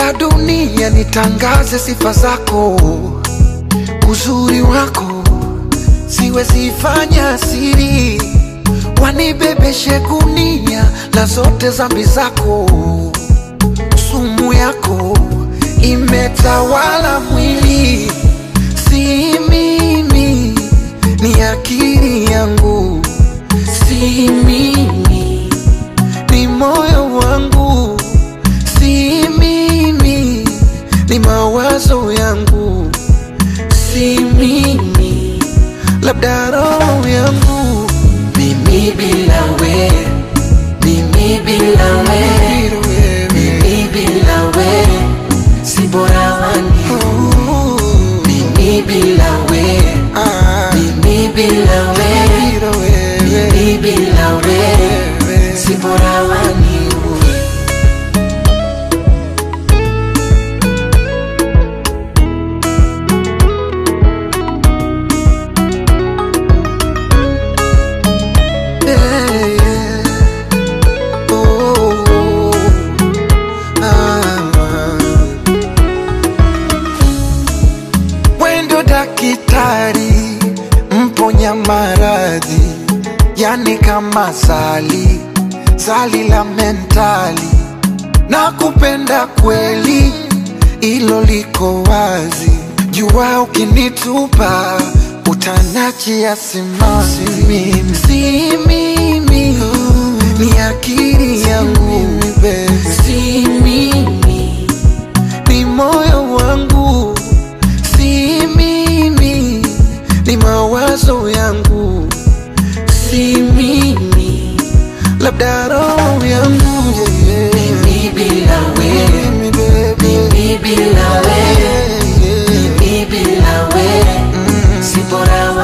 la dunia nitangaze sifa zako, uzuri wako siwezi fanya siri, wanibebeshe gunia la zote zambi zako, sumu yako imetawala mwili, si mimi, ni akili yangu, si mimi, ni moyo wangu, si mimi, ni mawazo yangu, si mimi, labda roho yangu, Mimi bila we, mimi bila we, mimi bila we, si bora wani. Ooh, Mimi bila we, ah, mimi bila we, bila wewe, mimi bila we, wewe. si bora wani. Yeah, yeah. Oh, ah. Wendo dakitari mponya maradhi, yani kama sali sali la mentali, na kupenda kweli, ilo liko wazi. Jua ukinitupa utanachia simanzi, mimi si mimi, ni akili yangu, si mimi ni moyo wangu, si mimi, ni mawazo yangu, si mimi, labda roho yangu yeah, yeah. Mimi bila we, Mimi, baby, mimi bila we, yeah, yeah. mimi bila we, si bora